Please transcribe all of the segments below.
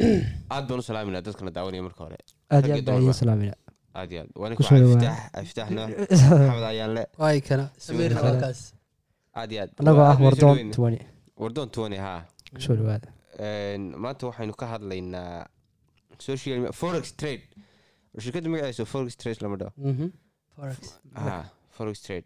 aad baan u salaaminaa dadkana daawanaya marka hore aad iyo Rag iyo aad baa dumarba. idiin salaamina aad iyo aad waa ninka Kusoo dhawaada. iftaax iftaax nuux maxamed ayaanle waay kana samiirna waa kaas aad iyo aad annagoo Waa ah aad bay soo wardoon dhaweyn. tuwani wardoon tuwani haa kusoo dhawaada Een, maanta waxaynu ka hadlaynaa social media forex trade shirkadda magaceesu forex trade lama dhaho Mhm. forex ah forex trade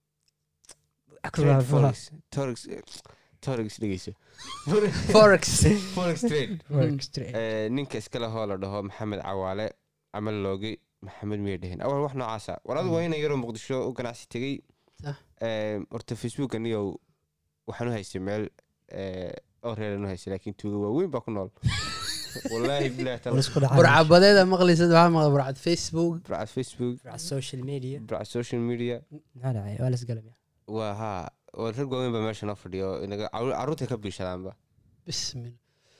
Akbar trade Abdullah. forex forex forex dhegeyso forex forex trade Forex trade. Ee, ninka iskale hoo la dhaho maxamed cawaale camal loogi maxamed miya dhehen awal wax noocaasa war adigu waa ina yaroo muqdisho u ganacsi tegey Sax. Ee, horta facebook aniyow waxaan u haystay meel ee, oo reeran u haystay laakiin tuuga waaweyn baa ku nool wallaahi bilahi War taala isku dhacay. burcabadeeda maqlaysad waxaa maqla burcad facebook burcad facebook Burca social media burcad social media maxaa dhacay waa lasgalamaya waa haa oo rag waaweyn baa meesha noo fadhiyo inaga caru- carruurtay ka biishadaanba bismillah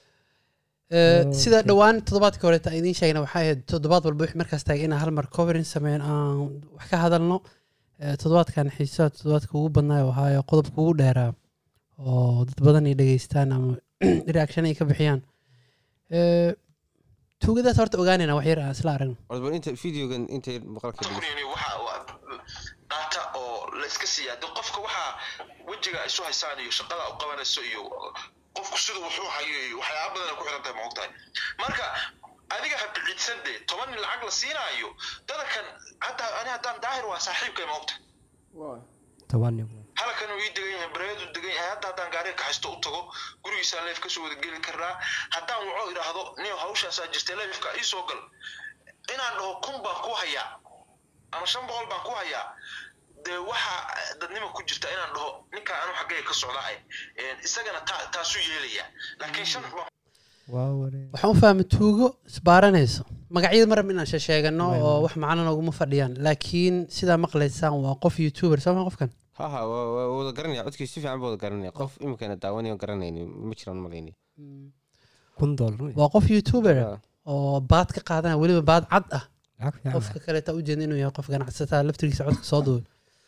Eh, sida dhowaan toddobaadka horeeta aan idiin sheegna waxay ahayd toddobaad walba wixii markaas taagay inaan hal mar covering sameyn aan wax ka hadalno Eh, toddobaadkan xiisaha toddobaadka ugu badnaayo ahaayo qodobka ugu dheeraa oo dad badan ay dhegeystaan ama reaction ay ka bixiyaan Eh, tuugadaas horta ogaanayna wax yar aan isla aragno Horta bal inta videogan intay maqalka dhigeyso Qofkani waxa waa data oo la iska siiyaa de qofka waxa wejiga ay isu haysaan iyo shaqada u qabanayso iyo qofku sida wuxuu hayo iyo waxyaaba badan ay ku xiran tahay ma ogtahay marka adiga ha biciidsan de toban nin lacag la siinaayo dadakan hadda ani haddaan daahir waa saaxiibkay ma ogtahay toban nin halkan uu ii degan yahay bareedu degan yahay hadda haddaan gaariga kaxaysto u tago gurigiisaan leef kasoo wada geli karnaa haddaan waco idhaahdo nin hawshaasaa jirtay leefka ii soo gal inaan dhaho kun baan ku hayaa ama shan boqol baan ku hayaa dee waxa dadnima ku jirta inaan dhaho ninkaan anu xaggay ka socdahay isagana taa- taasuu yeelaya laakiin shan baan waa waree waxaan u fahmay tuugo isbaaranayso magacyada marab inaan sheegano Waay, oo waay. wax macno nooguma fadhiyaan laakiin sidaa maqlaysaan waa qof youtuber soo ma qofkan ha ha waa waa wada garanaya codkiisa si fiican baa wada garanaya qof iminkana daawanayo garanayni ma jiraan malayni kun doolar waa qof youtuber Ah, oo baad ka qaadanaya weliba baad cad ah lacag fiican qofka kaleeta ujeeda inuu yahay qof ganacsataa laftirkiisa codka soo duubay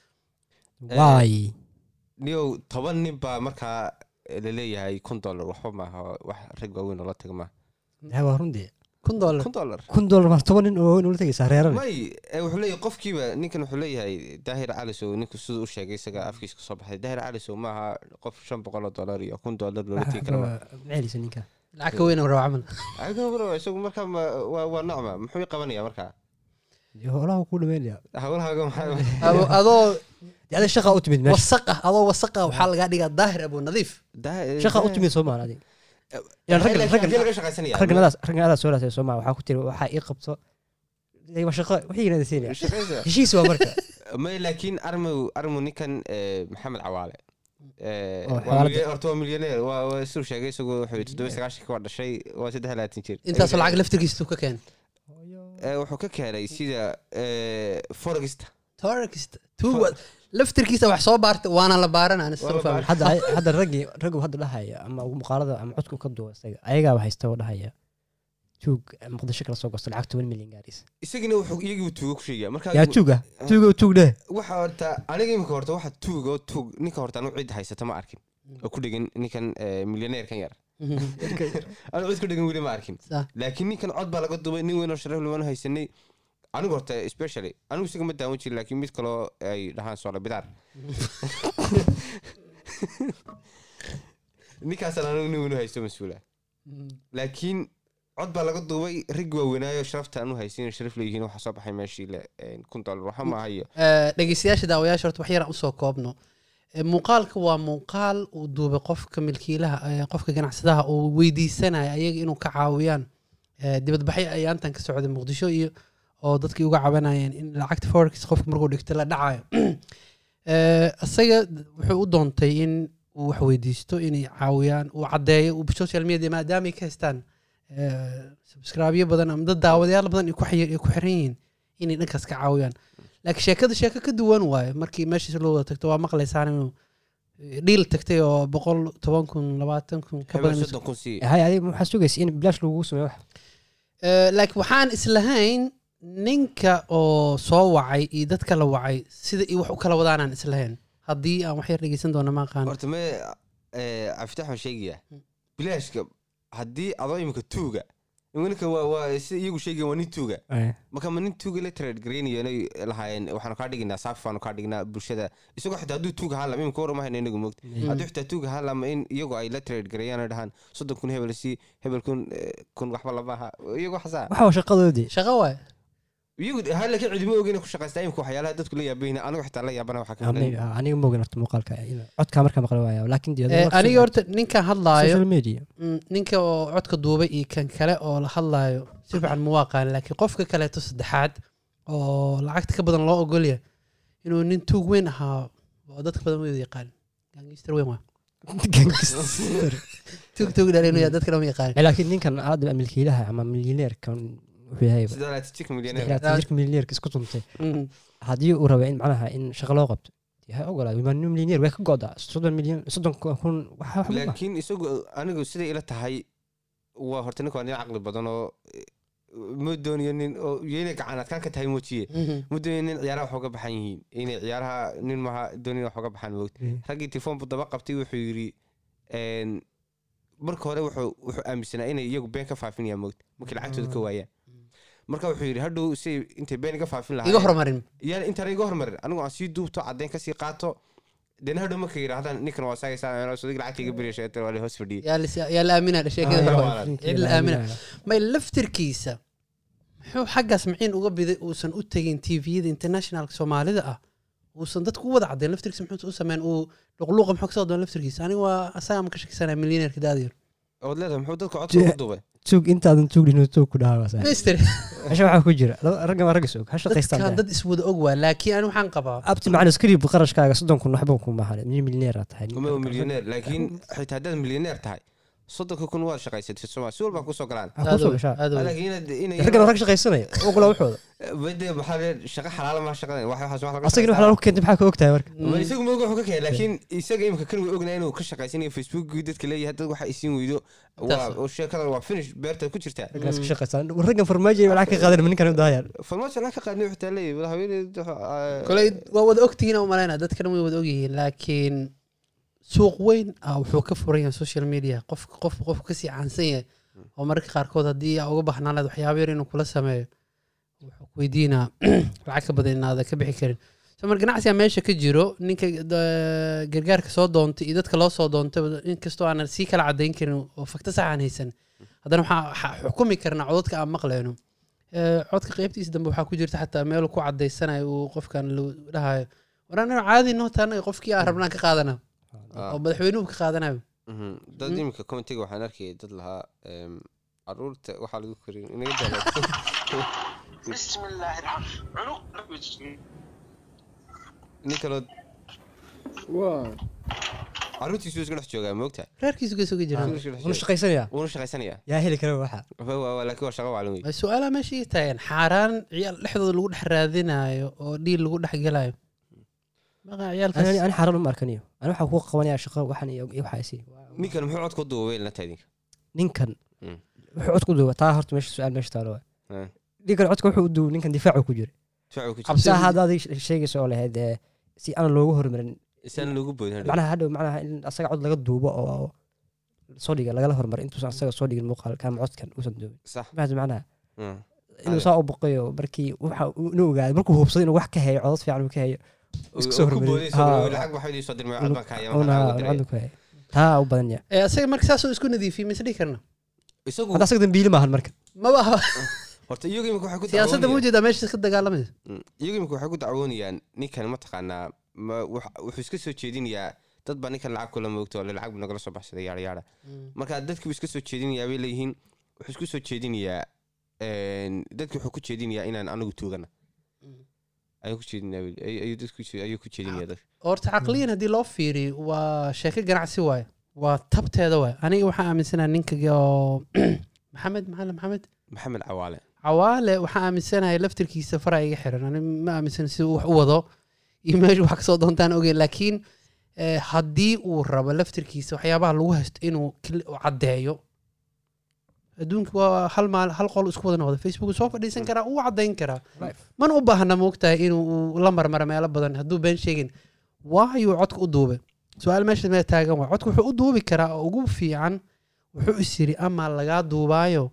waay niyow toban nin baa markaa laleeyahay kun dollar waxba maaha wax rag waaweyn oo la taga maaha yaa waa runtii kun dollar kun dollar kun doolar ma toban nin oo ula tegaysaa reeran may eh, wuxuu leeyahay qofkiiba ninkan wuxuu leeyahay daahir calisow ninku siduu u sheegay isaga afkiisa kasoo baxay daahir calisow maaha qof shan boqol oo dollar iyo kun dollar loola tegi kara maaha macelisa ninka lacag ka weyn oo rabo camal Adiga bro, isagu markaa ma- waa waa nocma muxuu i qabanaya markaa holaha ku dhameynaya hawlahaaga maxaa Ado- adoo ada shaqa u timid meesha wasaq ah adoo wasaq ah waxaa lagaa dhigaa daahir abu nadiif Daa- shaqa u daa- timid soo maal adig Eh, Yaan raggan- laakiin raggan- halkee laga shaqaysanaya? ragganadaas ragganadaas soo laasay soo maal waxaa ku tiri waxaa ii qabto Ee, waa shaqo wixii yirahda siinaya Shaqaysa. heshiis waa marka may laakiin armow armow ninkan eh, maxamed cawaale Eh, Oo, waa xawaalada. milya- horta waa milyaneer waa waa siduu sheegay isagu wuxuu yidhi toddoba sagaashanka waa dhashay waa saddex iyo labaatan jir intaasoo lacag laftirkiisa tuu ka keenay Eh, wuxuu ka keenay sida eh, forexta torkista tuuga laftirkiisa wax soo baartay waana la baaran aan Waa la soo fahmay hadda hadda raggii raggu hadda dhahaya ama muuqaalada ama codku ka duwa isaga ayagaaba haysta oo dhahaya tuug muqdisho kala soo gosto lacag toban milyan gaaraysa isagina wuxuu iyagiibu tuugo ku sheegaya marka yaa tuuga tuuga tuug dheh waxa horta aniga imika horta waxa tuuga oo tuug ninka horta anu cid haysata ma arkin oo ku dhegan ninkan eh, milyaneerkan yar anu cid ku dhegan weli ma arkin Sax. laakiin ninkan cod baa laga dubay nin weyn oo sharaf limaan haysanay anigu horta especially anigu isaga ma daawan jirin laakiin mid kaloo ay dhahaan soola bidaar ninkaasaan anigu nin weyn u haysto mas-uula laakiin cod baa laga duubay raggi waaweynaayo sharafta anu haysin sharaf leeyihiin waxaa soo baxay meeshii le eh, kun dollar waxa ma hayo Eh, dhegeystayaasha daawayaasha horta wax yaraan usoo koobno Eh, muuqaalka waa muuqaal uu duubay qofka milkiilaha eh, qofka ganacsadaha uu weydiisanaya ayaga inuu ka caawiyaan Eh, dibadbaxyo ayaantan ka socday muqdisho iyo oo dadkii uga cabanayeen in lacagta forex qofka markuu dhigto la dhacayo Eh, isaga wuxuu u doontay in uu wax weydiisto inay caawiyaan uu caddeeyo uu social media maadaama ay ka haystaan eh, subscribeyo badan ama dad daawadayaal badan ay ku xi- ay ku xiran yihiin inay dhankaas ka caawiyaan laakiin sheekada sheeko ka duwan waaye markii meeshiis loo wada tagto waa maqlaysaan inuu dhiil tagtay oo boqol toban kun labaatan kun ka hebel badan soddon kun sii hay adiga waxaa sugaysa in bilaash lagugu sameeyo wax Eh, laakiin waxaan islahayn ninka oo soo wacay iyo dadka la wacay sida iyo wax u kala wadaanaan islahayn haddii aan wax yar dhegeysan doono ma aqaan horta me eh, cabdifatax waan sheegaya bilaashka haddii adoo imika tuuga ninka waa waa si iyagu sheegeen waa nin tuuga Eh, marka ma nin tuuga la trade gareynayo inay lahaayeen waxaanu kaa dhiginaa saafi baanu kaa dhignaa bulshada isagoo xitaa hadduu tuuga ahaan lama imika warama hayna inagu moogta hadduu xitaa tuuga ahaan lama in iyagu ay la trade gareeyaan ay dhahaan soddon kun hebel si hebel kun eh, kun waxba lama aha iyagu xasaa waxa waa shaqadoodii shaqo waay iyagu hala ka cidima ogeyna ku shaqaysta imika waxyaalaha dadku la yaabayna anigu xitaa la yaabana waxaa ka Aniga aniga ma ogin horta muuqaalka ina- codkaa markaa maqla waaya laakiin dee Eh, aniga horta ninkan hadlaayo social media mm, ninka oo codka duubay iyo kan kale oo la hadlaayo si fiican ma waaqaan laakiin qofka kaleeto saddexaad oo lacagta ka badan loo ogolya inuu nin tuug weyn ahaa oo dadka badan wada yaqaan gangister weyn waa gangster tuug tuug dhalin dadka lama yaqaan Eh, laakiin ninkan hadda milkiilaha ama milyaneerkan wuxuu yahay sidalaatijik milyaneer jirka milyaneerka isku tuntay Mm. haddii uu raba in macnaha in shaqo loo qabto dee ha ogolaado waa nin milyaneer way ka go'daa soddon milyan soddon kun waxa wax ma aha. laakiin isagu anigu siday ila tahay waa horta ninka waa nin caqli badan oo eh, ma doonayo nin oo yena gacan adkaan ka tahay moojiye Mhm. ma doonayo nin ciyaaraha wax uga baxan yihiin inay ciyaaraha nin maha doonayo wax uga baxan moogta Mm. raggii telefoon buu daba qabtay wuxuu yidhi een, marka hore wuxuu wuxuu aaminsanaa inay iyagu been ka faafinayaan moogta markii lacagtooda ka waayaan marka wuxuu yidhi hadhow si intay been iga faafin iga lahaa horumarin yaan intaan iga hormarin anigu aan sii duubto caddeyn kasii qaato dena hadhow marka yidhahdaan ninkan waa saagaysaa sodig lacagta iga beriya sheegtay waa la hoos fadhiyey yaa la- yaa la aaminaa Ah, sheekada yaa hore. waalan. cid la aaminaa may laftirkiisa muxuu xaggaas maciin uga biday uusan u tegin tviyada internationalka soomaalida ah uusan dadku u wada caddayn laftirkiisa muxuu u sameyn uu luqluuqa muxuu kasoo doon laftirkiisa aniga waa asaga ma ka shakisanaa milyaneerka daadiyar ood leedahay muxuu dadka codka Je- ugu duubay tuug intaadan tuug dhin tuug ku dhahaa waasa mister meesha waxaa ku jira laba- raggan waa ragga soog ha shaqaystaan dadkan dad iswada og waa laakiin ani waxaan qabaa abti macna skriib qarashkaaga soddon kun waxba kuma ahan min milyaneer aad tahay uma milyaneer laakiin xitaa haddaad milyaneer tahay soddonka kun waad shaqaysatay soma si walbaa kusoo galaan Ha kusoo gashaa aad u- laakiin inaad inay raggan waa rag shaqaysanaya ogolaa waxooda bade maxaa le shaqa xalaala ma shaqadan wax waxaas wax laga asagina wax lagu keentay maxaa ka ogtahay marka ma isagu ma oga wuxuu ka keenay laakiin isaga imika kan way ognaa inuu ka shaqaysanayo facebookii dadka leeyahay dad waxa isiin weydo waa Taas. oo sheekadan waa finish beertaad ku jirtaa raggaas ka shaqaystaan raggan farmaajo ay lacag ka qaadan ma ninkan u daayaan farmaajo laa ka qaadnay xitaa leeyahay haweeney koley waa wada ogtihiin u malaynaa dadkana way wada ogyihiin laakiin suuq weyn ah wuxuu ka furan yahay social media qof qof qof kasii caansan yahay oo mararka qaarkood haddii aa uga baxnaan lahayd waxyaaba yar inuu kula sameeyo wuxuu ku weydiinaa lacag ka badan inaada ka bixi karin so mar ganacsiga meesha ka jiro ninka da- gargaarka soo doontay iyo dadka loo soo doontay inkastoo aanan sii kala cadayn karin oo fakta sax aan haysan haddana waxaa waxaa xukumi karnaa codadka aan maqleyno Eh, codka qeybtiisa dambe waxaa ku jirta xataa meel ku cadaysanayo uu qofkan lu- dhahayo waraan caadi noota anaga qofkii aan rabnaan ka qaadana oo madaxweynuhu ka qaadanayo dad Mhm. imika commentiga waxaan arkayay dad lahaa em, caruurta waxaa lagu korin inaga daalaa بسم الله الرحمن عنق nin kaloo caruurtiisu iska dhex joogaa moogta reerkiisu gees uga jiraan wuna shaqaysanaya wuuna shaqaysanayaa yaa heli kara waxa Waa- waa- waa- laakiin waa shaqo waclan wey Waa su-aalaha meesha ii taagan xaaraan ciyaal dhexdooda lagu dhex raadinayo oo dhiil lagu dhex gelayo maqa ciyaalkaas ani ani xaaran uma arkaniyo ani waxaa ku qabanaya shaqo waxan iyo iyo waxa isi ninkan muxuu codka u duuba weylna tahay idinka ninkan Mm. wuxuu cod ku duuba taa horta meesha su-aal meesha taalo waa Eh, ninkan codka wuxuu u duuba ninkan difaacu ku jira difaacu ku jira Cabsi- saa hadda adig sheegaysa oo lahayd eh, si aan loogu hormarin isaan loogu boodin hadhow. macnaha hadhow macnaha in asaga cod laga duubo oo soo dhiga lagala hormaro intuusan asaga soo dhigin muuqaalka ama codkan uusan duubin sax maxaa macnaha Mm. inuu saa u boqayo markii waxa uu- inuu ogaado markuu hubsaday inuu wax ka hayo codod fiican uu ka hayo iska soo Oo ku hormariyay. boodayso, Haa. lacag waxaa idin soo dirmay Inuu- cod baan ka haya, una waxaan ugu diray. lacag ku hayo taa u badan ya Eh, asaga marka saasoo isku nadiifiyey mise dhihi karna isagu hadda asaga dambiili maahan marka maba aha horta iyagu imika waxay ku siyaasadda dacwoonayaan- muujeedaa meesha ka dagaalamaysa Mm. iyagu imika waxay ku dacwoonayaan ninkan mataqaanaa ma wax- wuxuu iska soo jeedinayaa dad baa ninkan lacag kula moogto ole lacag buu nagala soo baxsaday yaara yaara marka dadkii buu iska soo jeedinayaa bay leeyihiin wuxuu isku soo jeedinayaa een, dadkii wuxuu ku jeedinayaa inaan anigu tuugana ayuu ku jeedinayaa bay- ay- ayuu dadku ku- ayuu ku jeedinayaa dadka horta caqliyan haddii loo fiiriyo waa sheeko ganacsi waaye waa tabteeda waaye aniga waxaa aaminsanaha ninka oo maxamed maxamed maxamed maxamed cawaale cawaale waxaa aaminsanahay laftirkiisa fara iga xiran ani ma aaminsan si uu wax u wado iyo meesha wax kasoo doontaan ogeyn laakiin eh, haddii uu rabo laftirkiisa waxyaabaha lagu haysto inuu kli- u caddeeyo adduunka waa hal maal hal qol isku wada noqda facebook soo fadhiisan karaa uu caddayn karaa mana u baahna moogtahay inuu uu la marmaro meelo badan hadduu been sheegin waayuu codka u duubay su-aal meesha mee taagan waa codka wuxuu u duubi karaa oo ugu fiican wuxuu is yiri ama lagaa duubaayo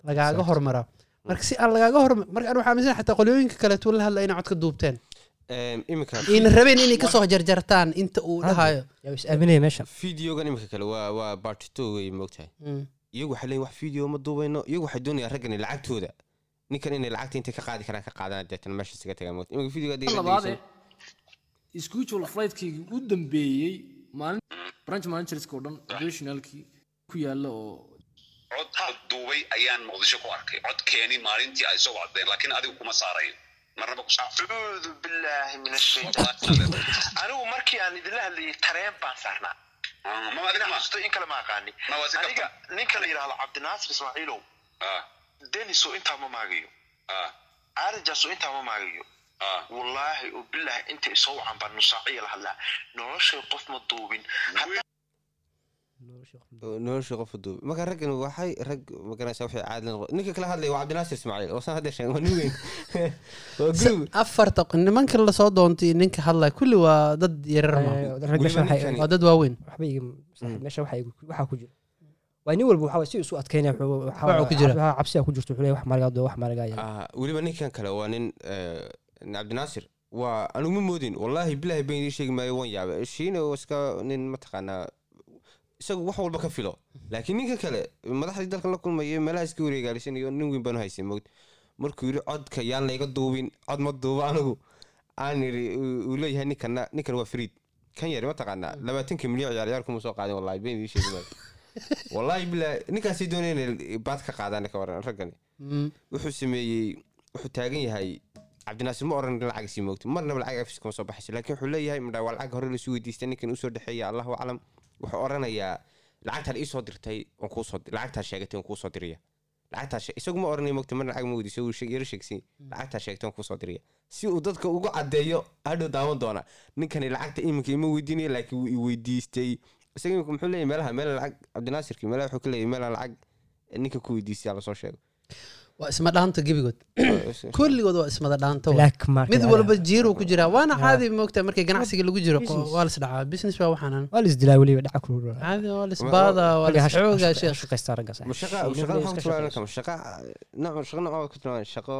lagaaga Exact. hormaraa marka si aan lagaaga hormar marka aan waxaa aaminsan xataa qolyooyinka kaleetu la hadla inay cod ka duubteen Em, iminka ayna rabeen inay kasoo jarjartaan inta uu Hadda. dhahayo yaa is aaminaya meeshan videogan iminka kale waa waa part two wey moogtahay Mm. iyagu waxay leeyihin wax video ma duubayno iyagu waxay doonayaan raggan lacagtooda ninkan inay lacagta intay ka qaadi karaan ka qaadaan deetana meesha isaga tagaan moogta iminka videoga hadii la labaade dhegeysan- schedule flightkaygii u dambeeyey maalin branch managerska oo dhan operationalkii ku yaala oo cod cod duubay ayaan muqdisho ku arkay cod keeni maalintii ay soo wacdeen laakiin adigu kuma saarayo marnaba ku acuudu billaahi min ashaytaan anigu markii aan idinla hadlayay tareen baan saarnaa ma adiga ma xasuusto in kale ma aqaani Ma waa si aniga ninka la yidhaahdo cabdinaasir ismaaciilow ah deniso intaa ma maagayo ah aarijaso intaa ma maagayo ah wallaahi oo bilaahi inta isoo wacan baa nusaaciya la hadlaa noloshay qof ma duubin Hadda nolosha qof duub marka raggan waxay rag magaranaysa waxay caadi la noqon ninka kala hadlaya waa cabdinaasir ismaaciil oo san hadda sheegay waa nin weyn waa group afarta nimanka lasoo doontay ninka hadlaya kulli waa dad yarar ma rag meesha Weliba waxay ninkan- waa dad waaweyn waxba iga meesha waxa igu- waxaa ku jira waa nin walba waxaa si isu adkeynaya wuxuu- waxaa- Waxaa ku jira. waxaa cabsiga ku jirto wuxuu leeyahay wax maaligaa doo wax maaligaa yaala Ah, weliba ninkan kale waa nin eh, cabdinaasir waa anigu ma moodin wallaahi bilaahi been ii sheegi maayo wan yaaba shiina oo iska nin mataqaanaa isagu wax walba ka filo laakiin ninka kale madaxdii dalkan la kulmaya meelaha iska wareegaalisanayo nin weyn baanu haysay mogd markuu yidhi codka yaan layga duubin cod ma duuba anigu aan yidhi uu- uu leeyahay ninkana ninkan waa fariid kan yari mataqaanaa labaatanka milyan ciyaar ciyaar kuma soo qaadin wallahi been ii sheegi maayo wallaahi bilaahi ninkaasay doonaya inay baad ka qaadaan ka waran raggani Mm. wuxuu sameeyey wuxuu taagan yahay cabdinaasir ma oran lacag sii moogto marnaba lacag afis kama soo baxayso laakiin wuxuu leeyahay madhaa waa lacag hore lasu weydiistay ninkan usoo dhexeeya allahu aclam wuxuu oranayaa lacagtaan iisoo dirtay waan kuusoo lacagtaa sheegatay waan kuusoo diraya lacagtaa she- isagu ma oranaya moogto mar lacag ma weydiiso wuu sheeg- yaro sheegsan lacagtaa sheegtay waan kuusoo diraya si uu dadka ugu caddeeyo hadhow daawan doona ninkani lacagta iminka ima weydiinaya laakiin wuu i weydiistay isaga imika muxuu leeyahay meelaha meel lacag cabdinaasirki meelaha wuxuu ka leeyahay meelaha lacag ninka ku weydiistay lasoo sheego waa isma dhaanta gebigood kulligood waa ismada dhaanto wa. black market mid walba jiiruu ku jiraa waana Ah. caadi moogta markii ganacsiga lagu jiro Business. waa lasdhacaa business waa waxaanan waa la isdilaa weliba dhaca kulul caadi waa lasbaada waa lasxooga sheekh shaqaystaa ragga sax shaqa shaqa maxaa ku tilmaami kama shaqa nooc shaqa nooc ku tilmaami shaqo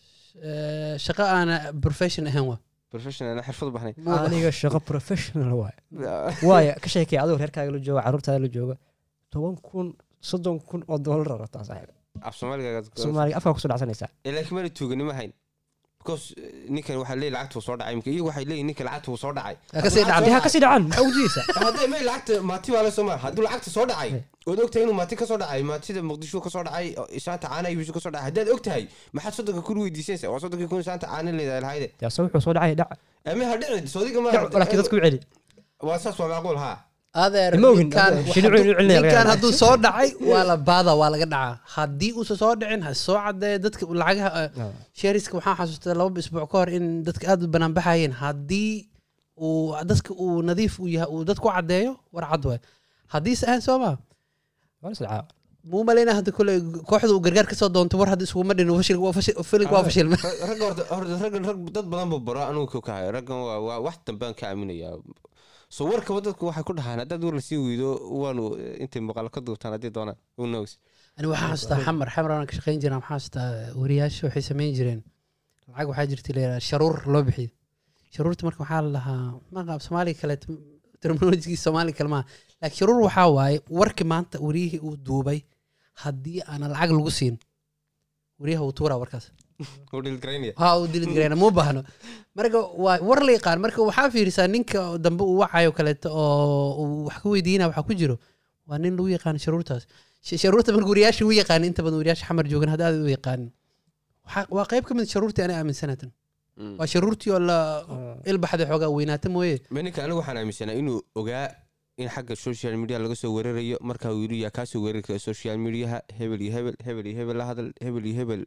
Eh, shaqo aana profession ahayn wa professional aan xirfad u bahnayn aniga shaqo professional waay waaya ka sheekay adoo reerkaaga la jooga carruurtaada la jooga toban kun soddon kun oo doolar rataa saaxiib af soomaaliga soomaaliga afkaa kusoo dhacsanaysaa ee laakiin mana tuuganimo hayn because ninkan waxaa leeyahy lacagta wuu soo dhacay imika iyagu waxay leeyihin ninka lacagta wuu soo dhacay Ha kasii dhacday. dee ha kasii dhacaan maxaa ujeedaysaa hadday may lacagta maati baa la soo mara hadduu lacagta soo dhacay ood ogtahay inuu maati ka soo dhacay maatida muqdisho ka soo dhacay isaanta caana ibisu ka soo dhacay haddaad ogtahay maxaad soddonka kun weydiisanaysa waa soddonkii kun isaanta caana leedahay lahayde yaa se wuxuu soo dhacay dhac ame ha dhicin soodiga ma dhac laakiin dadku u celi waa saas waa macquul haa adeer Ma ogin, ninkaan adeer, shini hadduu- cuni celinaya laga ninkaan yaabaa. hadduu soo dhacay waa la baada waa laga dhacaa haddii uusan soo dhicin ha soo cadeeya dadka lacagaha eh, sheriska waxaan xasuustaa laba isbuuc ka hor in dadka aad u banaan baxayeen haddii uu dadka uu nadiif u yahay uu dadku cadeeyo war cad waay haddiise ahayn soo maa waa la isdhacaa muu malaynaa hadda kule kooxda uu gargaar kasoo doonto war hadda isuguma dhin fashil waa fashil filinka waa fashilme ragga horta horta raggan rag dad badan buu baro anugu ku kahayo raggan waa waa wax dambaan ka aaminayaa so warkaba dadku waxay ku dhahaan haddaad war lasii weydo waanu intay muuqaalo ka duubtaan haddii doonaan who knows ani waxaan xasuustaa xamar xamar aan ka shaqayn jireen waxaan xasuustaa wariyaasha waxay samayn jireen lacag waxaa jirta la yidhaha sharuur loo bixiyo sharuurta marka waxaa la dhahaa maqaab soomaaliga kale terminolojigii soomaaliga kale maaha laakiin sharuur waxaa waaye warki maanta wariyihii uu duubay haddii aanan lacag lagu siin wariyaha uu tuuraa warkaas wuu dhilgaraynaya ha uu dilid gareyna muu baahno marka waa war la yaqaan marka waxaa fiirisaa ninka dambe uu wacayo kaleeto oo uu wax ka weydiina waxa ku jiro waa nin lagu yaqaan sharuurtaas Sh- sharuurta marka wariyaasha u yaqaan inta badan wariyaasha xamar joogan hadda aad u yaqaanin Waxaa- waa qayb ka mid sharuurtii ana aaminsanatan waa sharuurtii oo la ilbaxda xoogaa weynaata mooye ma ninka anigu waxaan aaminsanaa inuu ogaa in xagga social media laga soo weerarayo marka uu yidhi yaa kaasoo weerari kara social mediaha hebel iyo hebel hebel iyo hebel la hadal hebel iyo hebel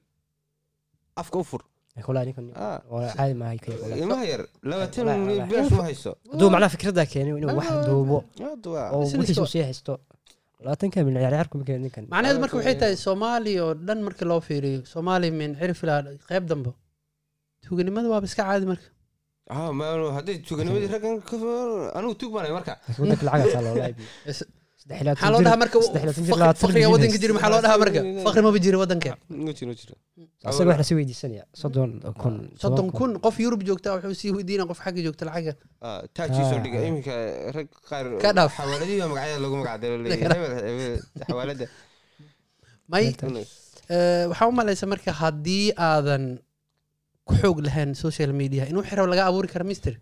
afka u fur kolaa ninkan Ah. waa caadi maahay kaya kolaa ilmaha yar labaatan Wallaahi, milyan wallaahi. bilaash ma hayso hadduu macnaha fikraddaa keenay inuu wax duubo Hadda waa- oo Business wixiisu waa- sii haysto labaatanka milyan ciyaar ciyaar kuma keenin ninkan macnaheedu marka waxay tahay soomaaliya oo dhan marka loo fiiriyo soomaaliya min cirif ilaa qayb dambe tuuganimada waaba iska caadi marka ah ma hadday tuganimadii raggan ka anigu tug baanay marka laakiin wadanka lacag taa loola iibiyo maxaa loo dhahaa marka faqri- faqriga waddanka jiri maxaa loo dhahaa marka faqri maba jiro waddanka ma jiro jiro isaga wax lasii weydiisanaya soddon kun soddon kun qof yurub joogta wuxuu sii weydiina qof xagga joogta lacaga Ah, taajii soo dhiga Ah. iminka rag qaar Ka dhaaf. xawaaladii baa magacyada lagu magacdaro Ka dhaaf. xawaalada may eh, waxaa u malaysa marka haddii aadan ku xoog lahayn social media in wixii rabo laga abuuri kara mister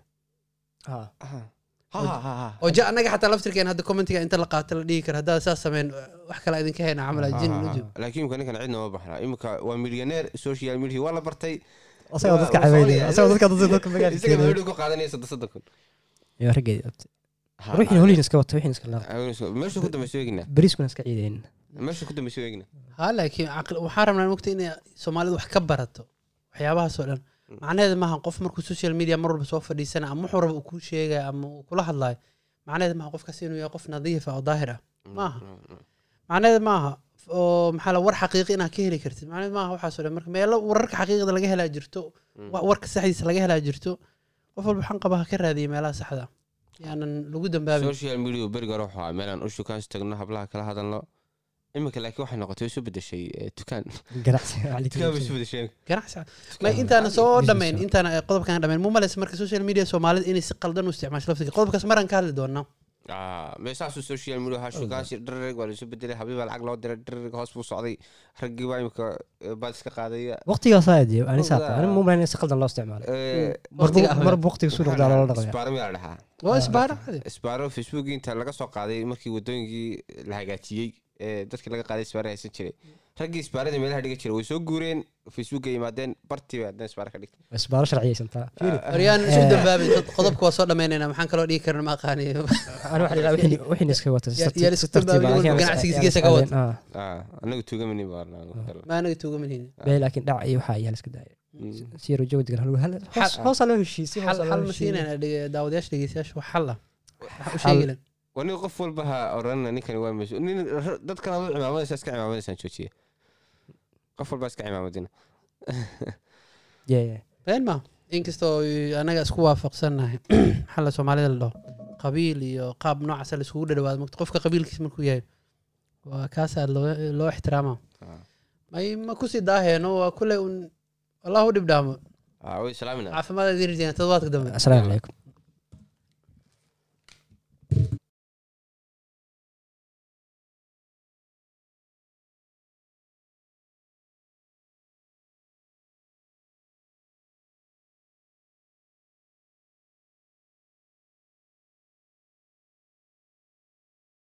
oo ja annaga xataa laftirkeen hadda commentiga inta la qaato la dhihi kara haddaad saas sameyn wax kale idinka hayna camal jin la joogo laakiin imika ninkan cidna ma baxna imika waa milyaneer social media waa la bartay asagoo dadka Waa- waa cabeynaya faqriya. asagoo dadka dadka dadka isaga magaalka meedhu ku qaadanaya soddon soddon kun iyo raggeedi abti ruuxiina holiin iska wata wixiina iska laaqay meesha ku dambaysa eegina bariiskuna iska ciidayn meesha ku dambaysa eegina ha laakiin caqli- waxaan rabnaa mogta inay soomaalidu wax ka barato waxyaabahaasoo dhan macnaheeda maaha qof markuu social media mar walba soo fadhiisana ama wuxuu raba uu kuu sheegaya ama uu kula hadlayo macnaheeda maaha qofkaas inuu yahay qof nadiif ah oo daahir ah maaha macnaheeda maaha oo maxaa la war xaqiiqi inaad ka heli kartid macnaheeda maaha waxaasoo dhan marka meelo wararka xaqiiqda laga helaa jirto wa- warka saxdiisa laga helaa jirto qof walba waxaan qabaa ha ka raadiya meelaha saxda ah yaanan lagu dambaabin social media beriga hore wuxuu ahaa meelaan u shukaansi tagno hablaha kala hadalno iminka laakiin waxay noqotay way isu bedeshay eh, dukaan ganacsiga dukaan bay isu bedesheen ganacsi ma intaana soo dhammayn intaana eh, qodobkan dhammayn mu malaysa marka social media soomaalida inay si qaldan u isticmaasho laftiga qodobkaas maraan ka hadli doonaa Ah, meeshaasuu social media ahaa shukaansi dharreg waa laisu bedelay habiibaa lacag loo diray dharreg hoos buu socday raggii baa imika eh, baad iska qaadaya waqtigaasaa adiyo ani Waqtiga- saaqo ani mu malayn si qaldan loo isticmaalay Eh, Waqtiga ah, mar waqtiga suu noqdaa loola dhaqaya isbaaro miyaa la dhahaa waa isbaara cadi isbaaro facebook inta laga soo qaaday markii wadooyinkii la hagaajiyey ee dadkii laga qaaday isbaaro haysan jiray raggii isbaarada meelaha dhiga jiray way soo guureen facebook ay yimaadeen bartii bay haddana isbaaro ka dhigtay isbaaro sharciyaysantaa horyaan Eh. isu dambaabin dad qodobka waa soo dhammaynayna maxaan kaloo dhihi karna ma aqaaniyo ani waxa la yidhaha wixiina iska wata si Yaa- tartiib- yaa si isku tartiib ah, dambaabin, laakiin ganacsigiisa aan is- geesa ka wad. aan- ah, Ah, anagu tuugamani baa ma anaga tuugamanayna bee laakiin dhac iyo waxaa ayaa la iska daaya si yaro joog degan hal- hal- hoos- Xal- hoosaa loo heshiisay xal hoosaa loo xal ma heshiiyey. siinayna dhege- daawadayaasha dhegeystayaasha wax xal ah wax u Xal- sheegi lan wani qof walba ha oranna ninkani waa mas nin dadkan adu cimaamadaysa iska cimaamadaysaan joojiya qof walba iska cimaamadina Yeah, yeah. been ma inkastoo anaga isku waafaqsannahay xalla soomaalida la dhaho qabiil iyo qaab noocaasa la iskugu dhadhawaado mogta qofka qabiilkiisa markuu yahay waa kaasaa loo loo ixtiraama Ah. may ma kusii daaheeno waa kule un allahu dhib dhaamo Ah, way salaamina caafimaad idin rajeyna toddobaadka dambe asalaamu calaykum